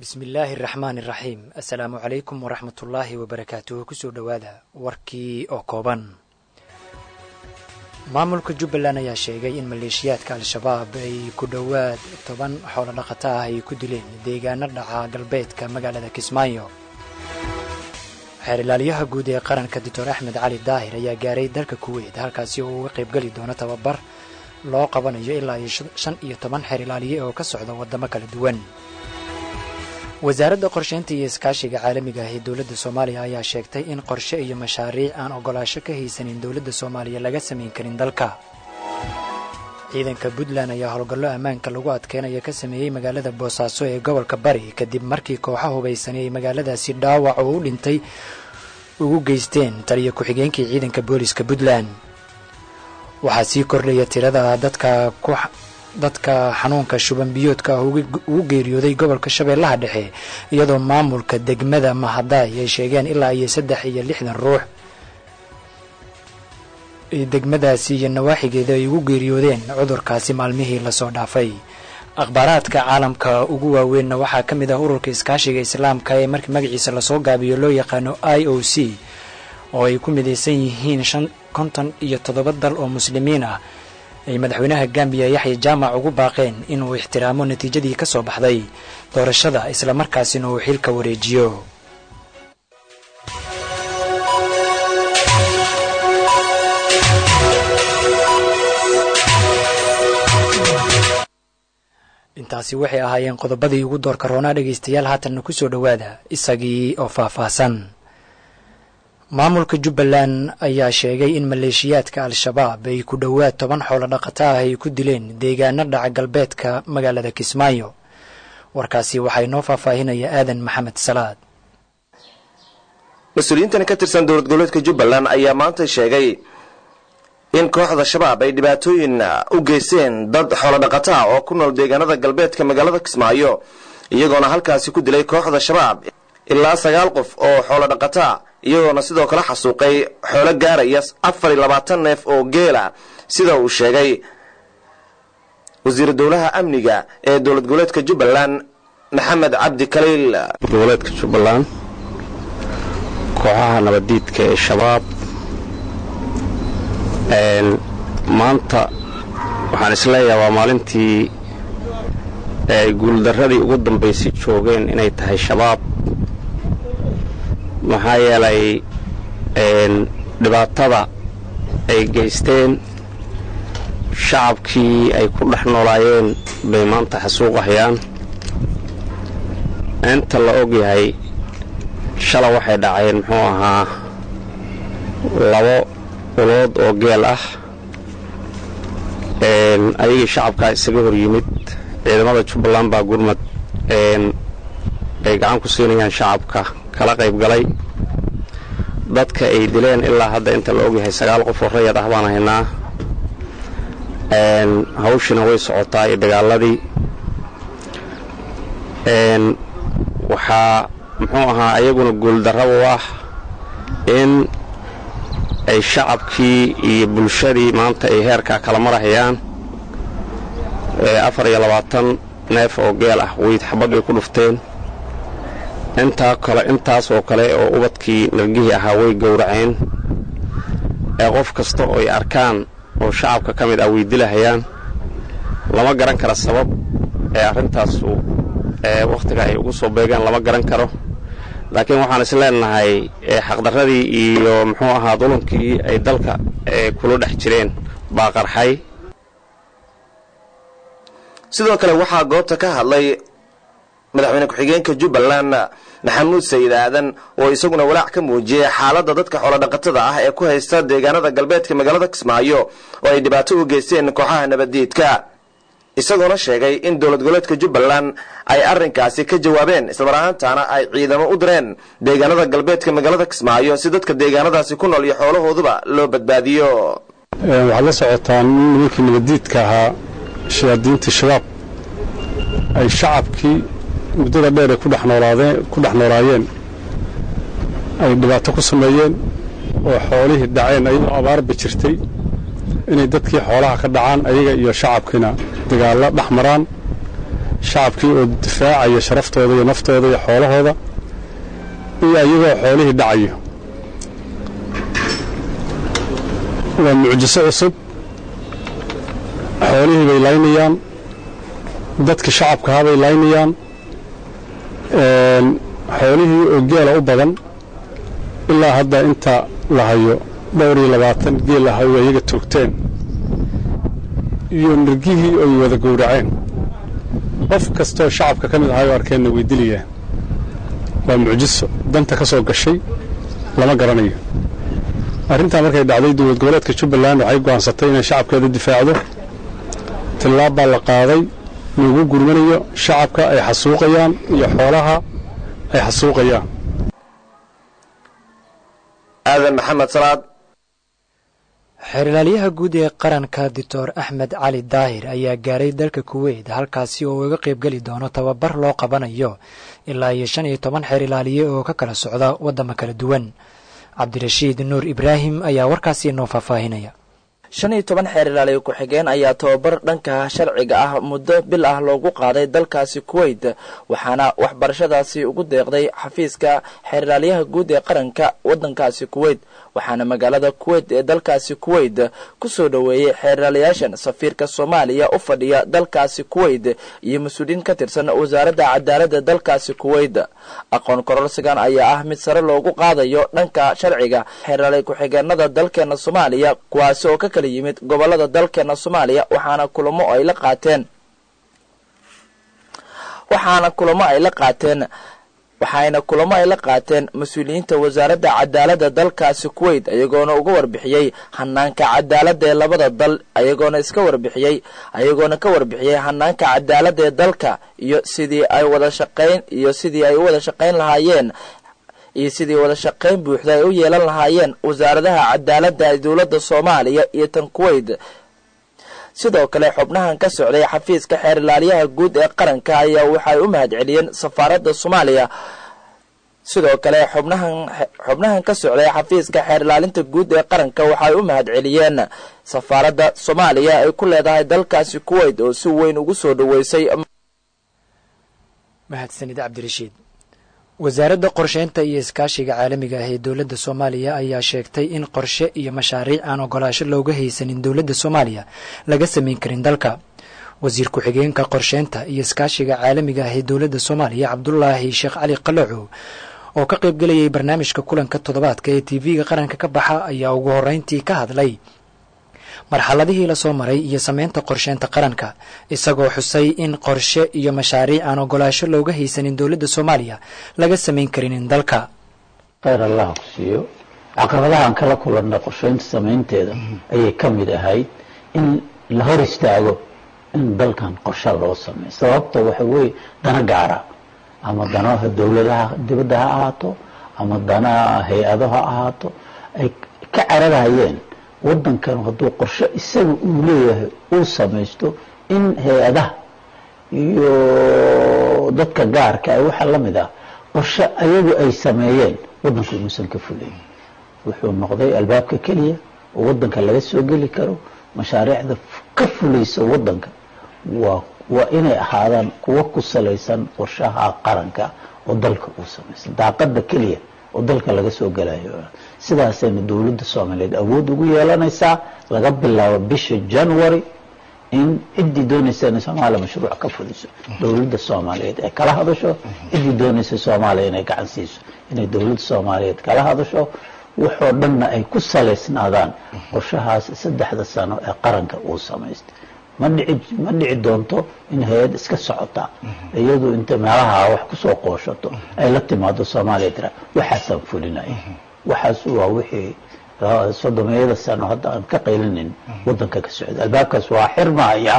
bismi illaahi araxmaan iraxiim assalaamu calaykum waraxmatullaahi wabarakaatuhu kusoo dhowaada warkii oo kooban maamulka jubbaland ayaa sheegay in maleeshiyaadka al-shabaab ay ku dhowaad toban xoolo dhaqato ah ay ku dileen deegaano dhaca galbeedka magaalada kismaayo xeer ilaalyaha guud ee qaranka doctor axmed cali daahir ayaa gaaray dalka kuweyt halkaasi oo uga qaybgeli doono tababar loo qabanayo ilaa iyo shan iyo toban xeer ilaaliye oo ka socda waddamo kala duwan wasaaradda qorsheynta iyo iskaashiga caalamiga ah ee dowladda soomaaliya ayaa sheegtay in qorshe iyo mashaariic aan ogolaasho ka haysanin dowladda soomaaliya laga samayn karin dalka ciidanka puntland ayaa howlgallo ammaanka lagu adkeynaya ka sameeyey magaalada boosaaso ee gobolka bari kadib markii kooxa hubaysan ay magaaladaasi dhaawac oo u dhintay ugu geysteen taliyo ku-xigeenkii ciidanka booliska puntland waxaa sii kordhaya tirada dadka ku dadka xanuunka shuban biyoodka ah ugu geeriyooday gobolka shabeellaha dhexe iyadoo maamulka degmada mahadaay ay sheegeen ilaa iyo saddex iyo lixdan ruux degmadaasi iyo nawaaxigeeda ay ugu geeriyoodeen cudurkaasi maalmihii lasoo dhaafay akhbaaraadka caalamka ugu waaweynna waxaa ka mid ah ururka iskaashiga islaamka ee markii magaciisa lasoo gaabiyo loo yaqaano i o c oo ay ku midaysan yihiin shan konton iyo toddoba dal oo muslimiin ah ay madaxweynaha gambiya yaxya jaamac ugu baaqeen inuu ixtiraamo natiijadii ka soo baxday doorashada islamarkaasina uu xilka wareejiyo intaasi waxay ahaayeen qodobadii ugu doorka roonaa dhegaystayaal haatanna ku soo dhowaada isagii oo faahfaahsan maamulka jubbaland ayaa sheegay in maleeshiyaadka al-shabaab ay ku dhowaad toban xoolo dhaqato ah ay ku dileen deegaano dhaca galbeedka magaalada kismaayo warkaasi waxaa inoo faahfaahinaya aadan maxamed salaad mas-uuliyiintan ka tirsan dowlad goboleedka jubbaland ayaa maanta sheegay in kooxda shabaab ay dhibaatooyin u geysteen dad xoolo dhaqato ah oo ku nool deegaanada galbeedka magaalada kismaayo iyagoona halkaasi ku dilay kooxda shabaab ilaa sagaal qof oo xoolo dhaqataa iyagoona sidoo kale xasuuqay xoolo gaaraya afar iyo labaatan neef oo geela sida uu sheegay wasiiru dowlaha amniga ee dowlad goboleedka jubbaland maxamed cabdi kaliil goboleedka jubbaland kooxaha nabaddiidka ee shabaab maanta waxaan isleeyahay waa maalintii ay guuldarradii ugu dambaysay joogeen inay tahay shabaab maxaa yeelay dhibaatada ay geysteen shacabkii ay ku dhex noolaayeen bay maanta xasuuqahayaan inta la og yahay shala waxay dhaceen muxuu ahaa labo ulood oo geel ah ayagii shacabkaa isaga hor yimid ciidamada jubbaland baa gurmad ay gacan ku siinayaan shacabka kala qayb galay dadka ay dileen ilaa hadda inta la ogyahay sagaal qof oo rayad ah baan haynaa hawshina way socotaa iyo dagaaladii waxaa muxuu ahaa ayaguna guuldarra u ah in ay shacabkii iyo bulshadii maanta ay heerkaa kala marahayaan afar iyo labaatan neef oo geel ah weyd xabad ay ku dhufteen intaa kale intaas oo kale oo ubadkii nargihii ahaa way gowraceen ee qof kasta oo ay arkaan oo shacabka ka mid ah way dilahayaan lama garan kara sabab ee arrintaasu ee wakhtiga ay ugu soo beegaan lama garan karo laakiin waxaan is leenahay xaqdarradii iyo muxuu ahaa dulankii ay dalka kula dhex jireen baa qarxay sidoo kale waxaa goobta ka hadlay madaxweyne ku-xigeenka jubbaland maxamuud sayid aadan oo isaguna walaac ka muujiyey xaaladda dadka xoolodhaqatada ah ee ku haysta deegaanada galbeedka magaalada kismaayo oo ay dhibaato u geysteen kooxaha nabaddiidka isagoona sheegay in dowlad goboleedka jubbaland ay arrinkaasi ka jawaabeen islamar ahaantaana ay ciidamo u direen deegaanada galbeedka magaalada kismaayo si dadka deegaanadaasi ku nool iyo xoolahooduba loo badbaadiyo waxaad la socotaan nimankii nabaddiidka ahaa shayaadiintii shabaab ay shacabkii muddada dheer ay ku dhex noolaayeen ay dhibaato ku sameeyeen oo xoolihii dhaceen ayadoo abaarba jirtay inay dadkii xoolaha ka dhacaan ayaga iyo shacabkiina dagaallo dhex maraan shacabkii oo difaacaya sharaftooda iyo naftooda iyo xoolahooda iyo iyagoo xoolihii dhacayo waa mucjiso cusub xoolihii bay laynayaan dadkii shacabkahaa bay laynayaan xoolihii oo geela u badan ilaa hadda inta la hayo dhowr iyo labaatan geel ah oo iyaga toogteen iyo nirgihii oy wada gowraceen qof kastoo shacabka ka mid ahaayoo arkeenna way dilayaan waa mucjiso danta ka soo gashay lama garanayo arrintaa markay dhacday dowlad goboleedka jubbaland waxay go'aansatay inay shacabkeeda difaacdo tillaab baa la qaaday lagu gurmanayo shacabka ay xasuuqayaan iyo xoolaha ay xasuuqayaan aadan maxamed salaad xeerlaaliyaha guud ee qaranka doctor axmed cali daahir ayaa gaaray dalka kuweyt halkaasi oo uga qaybgeli doono tababar loo qabanayo ilaa iyo shan iyo toban xeer ilaaliye oo ka kala socda waddamo kala duwan cabdirashiid nuur ibraahim ayaa warkaasi noo faahfaahinaya shan iyo toban xeer ilaaliye ku-xigeen ayaa tababar dhanka sharciga ah muddo bil ah loogu qaaday dalkaasi kuweyt waxaana waxbarashadaasi ugu deeqday xafiiska xeer ilaaliyaha guud ee qaranka waddankaasi kuweyt waxaana magaalada kuweyt ee dalkaasi kuweyt kusoo dhoweeyey xeer ilaaliyaashan safiirka soomaaliya u fadhiya dalkaasi kuweyt iyo mas-uuliyiin ka tirsan wasaaradda cadaaladda dalkaasi kuweyt aqoon kororsigan ayaa ah mid sare loogu qaadayo dhanka sharciga xeer ilaaliye ku-xigeenada dalkeena soomaaliya kuwaasi oo ka kala yimid gobolada dalkeena soomaaliya waxaana kulamo ay la qaateen waxaana kulamo ay la qaateen waxayna kulamo ay la qaateen mas-uuliyiinta wasaaradda cadaaladda dalkaasi kuweyt ayagoona uga warbixiyey hanaanka cadaaladda ee labada dal ayagoona iska warbixiyey ayagoona ka warbixiyey hanaanka cadaaladda ee dalka iyo sidii ay wada shaqayn iyo sidii ay u wada shaqayn lahaayeen iyo sidii wada shaqayn buuxda ay u yeelan lahaayeen wasaaradaha cadaaladda ee dowladda soomaaliya iyo tan kuweyt sidoo kale xubnahan ka socday xafiiska xeer ilaaliyaha guud ee qaranka ayaa waxay u mahad celiyeen safaaradda soomaaliya sidoo kale xubnahan xubnahan ka socday xafiiska xeer ilaalinta guud ee qaranka waxay u mahad celiyeen safaaradda soomaaliya ay ku leedahay dalkaasi kuweyt oo si weyn ugu soo dhoweysay mahadsanid cabdirashiid wasaaradda qorsheynta iyo iskaashiga caalamiga ah ee dowladda soomaaliya ayaa sheegtay in qorshe iyo mashaariic aan ogolaasho looga haysanin dowladda soomaaliya laga samayn karin dalka wasiir ku-xigeenka qorsheynta iyo iskaashiga caalamiga ah ee dowladda soomaaliya cabdulaahi sheekh cali qalacow oo ka qaybgelayay barnaamijka kulanka toddobaadka ee tv-ga qaranka ka baxa ayaa ugu horreyntii ka hadlay marxaladihii lasoo maray iyo sameynta qorsheynta qaranka isagoo xusay in qorshe iyo mashaariic aan ogolaasho looga haysanin dowladda soomaaliya laga samayn karinin dalka khayr allah ku siiyo caqabadahaan kala kulannay qorsheynta samaynteeda ayay ka mid ahayd in la hor istaago in dalkan qorshe loo sameeyo sababta waxa weeye dana gaara ama danaha dowladaha dibadda ha ahaato ama danaha hay-ado ha ahaato ay ka cararayeen waddankan hadduu qorshe isaga uu leeyahay uu samaysto in hay-adaha iyo dadka gaarka ah waxa la mid ah qorshe ayagu ay sameeyeen waddanku inuusan ka fulayn wuxuu noqday albaabka keliya oo waddanka laga soo geli karo mashaariicda ka fulaysa waddanka waa waa inay ahaadaan kuwo ku salaysan qorshaha qaranka oo dalka uu samaysan daaqada keliya oo dalka laga soo gelayo sidaasayna dowladda soomaaliyeed awood ugu yeelanaysaa laga bilaabo bisha january in ciddii doonaysa inay soomaaliya mashruuc ka fuliso dowladda soomaaliyeed ay kala hadasho ciddii doonaysa soomaaliya inay gacan siiso inay dowladda soomaaliyeed kala hadasho waxoo dhanna ay ku salaysnaadaan qorshahaas saddexda sano ee qaranka uu samaystay ma dhici ma dhici doonto in hay-ad iska socota iyadu inta meelaha wax kusoo qooshato ay la timaado soomaaliya tira waxaasaan fulinaya waxaas waa wixii sodomiyada sano hadda aan ka qaylinayn waddanka ka socda albaabkaas waa xirmaya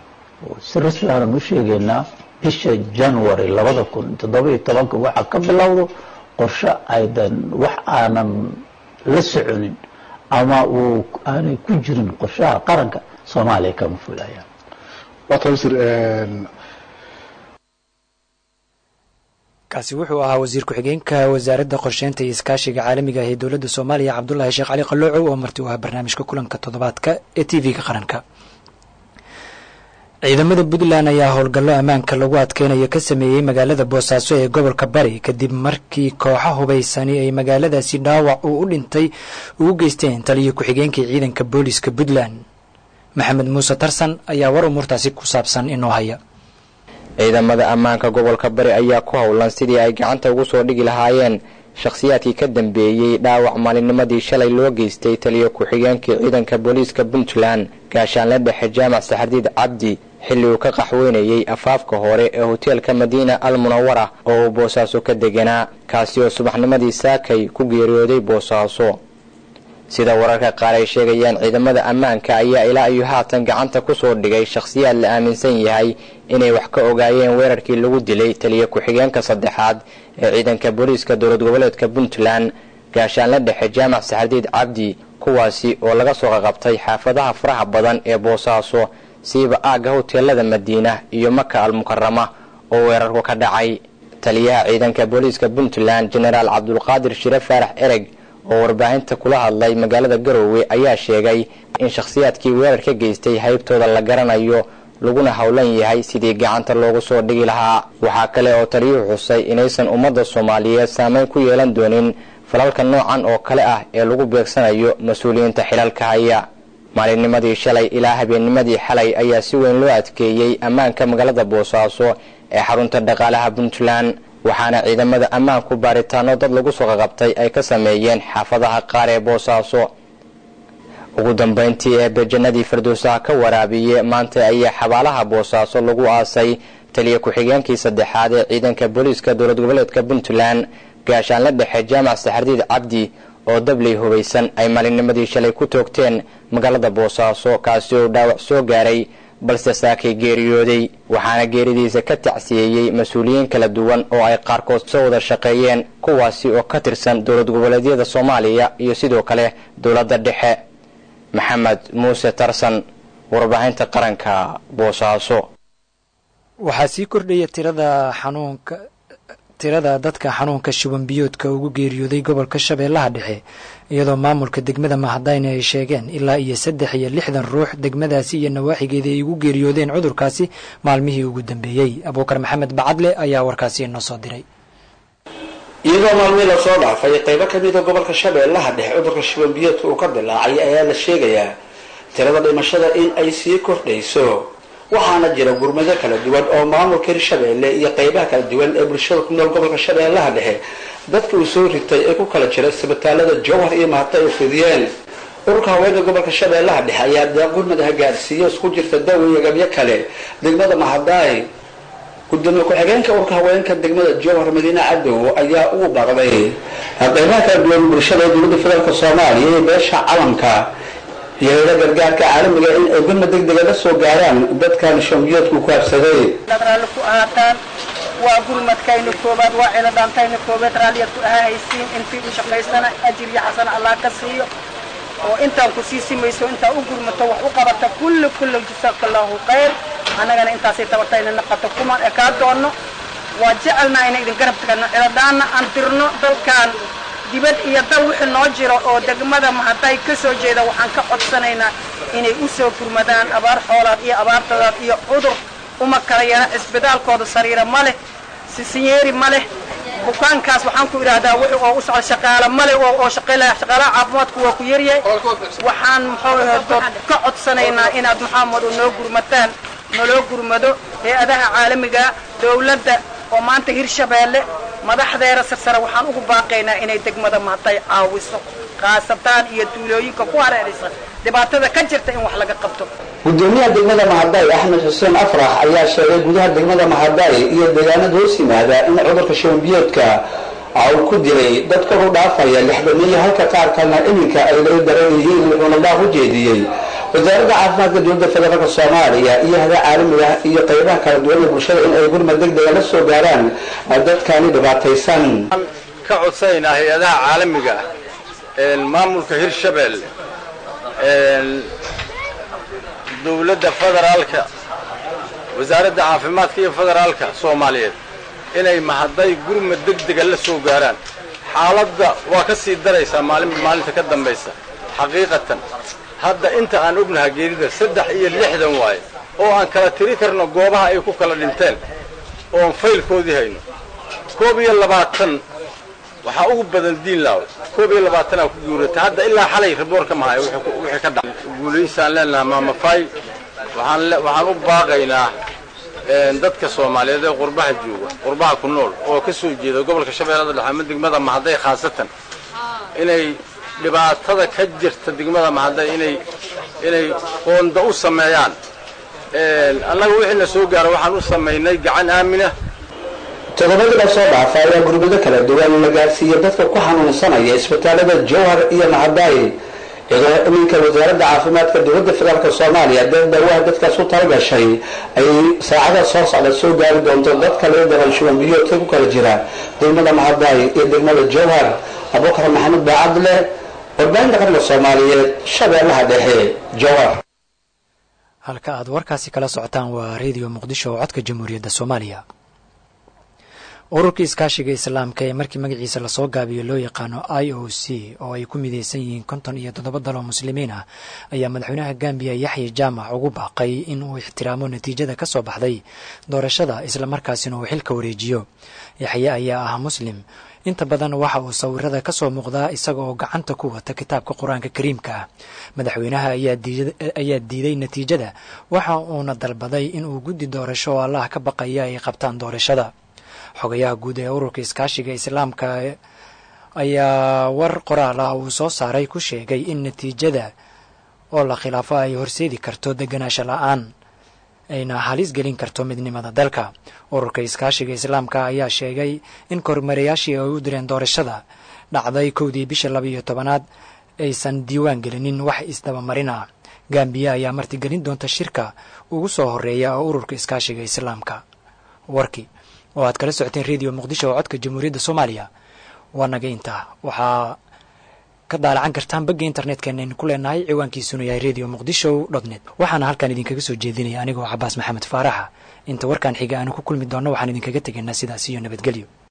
si rasmi aanan u sheegaynaa bisha january labada kun toddoba iyo tobanka waxaa ka bilowdo qorshe aydan wax aanan la soconin ama uu aanay ku jirin qorshaha qaranka soomaaliya kama fulayaan kaasi wuxuu ahaa wasiir ku-xigeenka wasaaradda qorsheynta iyo iskaashiga caalamiga ah ee dowladda soomaaliya cabdulaahi sheekh cali qaloocow oo marti u ah barnaamijka kulanka toddobaadka ee t v-ga qaranka ciidamada puntland ayaa howlgallo ammaanka lagu adkeynayo ka sameeyey magaalada boosaaso ee gobolka bari kadib markii kooxo hubaysani ay magaaladaasi dhaawac uu u dhintay ugu geysteen taliyo ku-xigeenkii ciidanka booliiska puntland maxamed muuse tarsan ayaa war umuurtaasi ku saabsan inoo haya ciidamada ammaanka gobolka bari ayaa ku howlan sidii ay gacanta ugu soo dhigi lahaayeen shakhsiyaadkii ka dambeeyey dhaawac maalinnimadii shalay loo geystay taliyo ku-xigeenkii ciidanka booliiska puntland gaashaanle dhexe jaamac saxardiid cabdi xilli uu ka qaxweynayey afaafka hore ee hoteelka madiina al munawara oo uu boosaaso ka deganaa kaasi oo subaxnimadii saakay ku geeriyooday boosaaso sida wararka qaar ay sheegayaan ciidamada ammaanka ayaa ilaa iyo haatan gacanta ku soo dhigay shakhsiyaad la aaminsan yahay inay wax ka ogaayeen weerarkii lagu dilay taliyo ku-xigeenka saddexaad ee ciidanka booliiska dowlad goboleedka puntland gaashaanle dhexe jaamac saxardiid cabdi kuwaasi oo laga soo qaqabtay xaafadaha faraha badan ee boosaaso siiba aagga hoteelada madiina iyo maka al mukarama oo weerarku ka dhacay taliyaha ciidanka booliiska puntland jenaraal cabdulqaadir shire faarax ereg oo warbaahinta kula hadlay magaalada garoowe ayaa sheegay in shakhsiyaadkii weerar ka geystay haybtooda la garanayo laguna howlan yahay sidii gacanta loogu soo dhigi lahaa waxaa kale oo taliyuhu xusay inaysan ummadda soomaaliyeed saameyn ku yeelan doonin falalka noocan oo kale ah ee lagu beegsanayo mas-uuliyiinta xilalka haya maalinnimadii shalay ilaa habeennimadii xalay ayaa si weyn loo adkeeyey ammaanka magaalada boosaaso ee xarunta dhaqaalaha puntland waxaana ciidamada ammaanku baaritaano dad lagu soo qaqabtay ay ka sameeyeen xaafadaha qaar ee boosaaso ugu dambayntii ee bejanadii firdowsaha ka waraabiye maanta ayaa xabaalaha boosaaso lagu aasay taliya ku-xigeenkii saddexaad ee ciidanka booliiska dowlad goboleedka puntland gaashaanle dhexe jaamac saxardiid cabdi oo dabley hubaysan ay maalinnimadii shalay ku toogteen magaalada boosaaso kaasi oo dhaawac soo gaaray balse saakay geeriyooday waxaana geeridiisa ka tacsiyeeyey mas-uuliyiin kala duwan oo ay qaarkood soo wada shaqeeyeen kuwaasi oo ka tirsan dowlad goboleedyada soomaaliya iyo sidoo kale dowladda dhexe maxamed muuse tarsan warbaahinta qaranka boosaaso waxaa sii kordhaya tirada xanuunka tirada dadka xanuunka shuban biyoodka ugu geeriyooday gobolka shabeellaha dhexe iyadoo maamulka degmada mahadayne ay sheegeen ilaa iyo saddex iyo lixdan ruux degmadaasi iyo nawaaxigeeda ay ugu geeriyoodeen cudurkaasi maalmihii ugu dambeeyey abuukar maxamed bacadle ayaa warkaasi inoo soo diray iyadoo maalmihii lasoo dhaafay qaybo ka mida gobolka shabeellaha dhexe cudurka shuban biyoodka uu ka dilaacay ayaa la sheegayaa tirada dhimashada in ay sii kordhayso waxaana jira gurmado kala duwan oo maamulka hirshabeelle iyo qaybaha kala duwan ee bulshada ku nool gobolka shabeellaha dhexe dadka uu soo ritay ee ku kala jira isbitaalada jowhar iyo mahata ay fidiyeen ururka haweenka gobolka shabeellaha dhexe ayaa deeq gurmadaha gaarsiiyo isku jirta daw iyo gabyo kale degmada mahadaay gudoomiye ku-xigeenka ururka haweenka degmada jowhar madiine cadow ayaa ugu baaqday qaybaha kala duwan bulshada ee dowladda federaalk soomaaliya iyo beesha calamka yeela gargaarka caalamiga in ay gurma deg dega la soo gaaraan dadkan shambiyoodku ku habsaday raalli ku ahaataan waa gurmadkayna koobaad waa ciladhaantayna koobaad raalliyaad ku ahahaysiin intii u shaqaysana ajir iyo xasana allah ka siiyo oo intaan ku sii simayso intaa u gurmato wax u qabata kulli kulli jasaaka allahu khayr annagana intaasay tabartayna naqato kumaan ekaa doonno waa jecelnaa ina idin garab tagno ciladhaanna aan dirno dalkan dibad iyo dal wixii noo jiro oo degmada mahaday ka soo jeeda waxaan ka codsanaynaa inay u soo gurmadaan abaar xoolaad iyo abaartadaad iyo cudur uma kala yeena cisbitaalkooda sariira ma leh sisinyeeri ma leh bukaankaas waxaan ku idhaahdaa wixii oo u socda shaqaale ma leh oo shaqaylaya shaqaalaha caafimaadku waa ku yaryahay waxaan muxuu ahayd ka codsanaynaa inaad maxaamado noo gurmataan naloo gurmado hay-adaha caalamiga dowladda oo maanta hirshabeelle madaxdeeda sarsare waxaan ugu baaqaynaa inay degmada mahatay caawiso khaasataan iyo duulooyinka ku hareeraysa dhibaatada ka jirta in wax laga qabto gudoomiyaha degmada mahaday axmed xuseen afrax ayaa sheegay gudaha degmada mahaday iyo deegaanada hoos yimaada in cudurka shambiyoodka uu ku dilay dad kor u dhaafaya lixdamiyo halka qaar kalena iminka ay laga daran yihiin wuxuuna baaq u jeediyey wasaaradda caafimaadka dowladda federaalk soomaaliya iyo hada caalamiga iyo qaybaha kala duwan ee bulshada in ay gurmad deg dega la soo gaaraan dadkani dhibaataysan ka codsanaynaa hay-adaha caalamiga maamulka hirshabelle dowladda federaalka wasaaradda caafimaadka iyo federaalka soomaaliyeed inay mahaday gurmad deg dega la soo gaaraan xaaladda waa ka sii daraysaa maalinba maalinta ka dambaysa xaqiiqatan hadda inta aan ognaha geerida saddex iyo lixdan waaye oo aan kala tiri karno goobaha ay ku kala dhinteen oon faylkoodii hayno koob iyo labaatan waxaa ugu badan diinlaaw koob iyo labaatanaa ku guurata hadda ilaa xalay raboor ka mahayo wixii ka dhacay guulaysaan leenaha maamafay waxaan waxaan u baaqaynaa dadka soomaaliyeed ee qurbaha jooga qurbaha ku nool oo ka soo jeeda gobolka shabeellada dhexe ama degmada mahadday khaasatan inay dhibaatada ka jirta degmada mahadday inay inay qoonda u sameeyaan annaga wixii na soo gaara waxaan u samaynay gacan aamina todobadii la soo dhaafa ayaa gurbado kala duwan la gaarsiiyey dadka ku xanuunsanaya isbitaalada jowhar iyo mahadaayi iyadoo iminka wasaaradda caafimaadka dowladda federaalk soomaaliya dee daawaha dadkaas u talagashay ay saacada soo socda soo gaari doonto dadka laga daran shuban biyoodka ku kala jira degmada mahadaayi iyo degmada jowhar abubakar maxamed baacadle warbaahinta qaranka soomaaliyeed shabeellaha dhexe jowhar halka aad warkaasi kala socotaan waa redio muqdisho oo codka jamhuuriyadda soomaaliya ururka iskaashiga islaamka ee markii magaciisa lasoo gaabiyo loo yaqaano i o c oo ay ku midaysan yihiin konton iyo toddoba daloo muslimiin ah ayaa madaxweynaha gambiya yaxya jaamac ugu baaqay in uu ixtiraamo natiijada ka soo baxday doorashada islamarkaasina uu xilka wareejiyo yaxye ayaa ah muslim inta badan waxa uu sawirada ka soo muuqdaa isaga oo gacanta ku wata kitaabka qur-aanka kariimka ah madaxweynaha ayaa diiday natiijada waxa uuna dalbaday in uu guddi doorasho oo allah ka baqaya ay qabtaan doorashada xogayaha guud ee ururka iskaashiga islaamka ayaa war qoraal ah uu soo saaray ku sheegay in natiijada oo la khilaafo ay horseedi karto deganaansho la-aan ayna halis gelin karto midnimada dalka ururka iskaashiga islaamka ayaa sheegay in kormarayaashii ay u direen doorashada dhacday kowdii bisha labaiyo tobanaad aysan diiwaan gelinin wax isdabamarina gambiya ayaa martigelin doonta shirka ugu soo horeeya oo ururka iskaashiga islaamka warkii oo aad kala socoteen redio muqdisho oo codka jamhuuriyadda soomaaliya waa naga intaa waxaa ka daalacan kartaan bagga internetkeenna aynu ku leenahay ciwaankiisuna yahay redio muqdisho dot net waxaana halkaan idinkaga soo jeedinaya anigoo cabaas maxamed faaraxa inta warkaan xiga aanu ku kulmi doonno waxaan idinkaga tegaynaa sidaas iyo nabadgelyo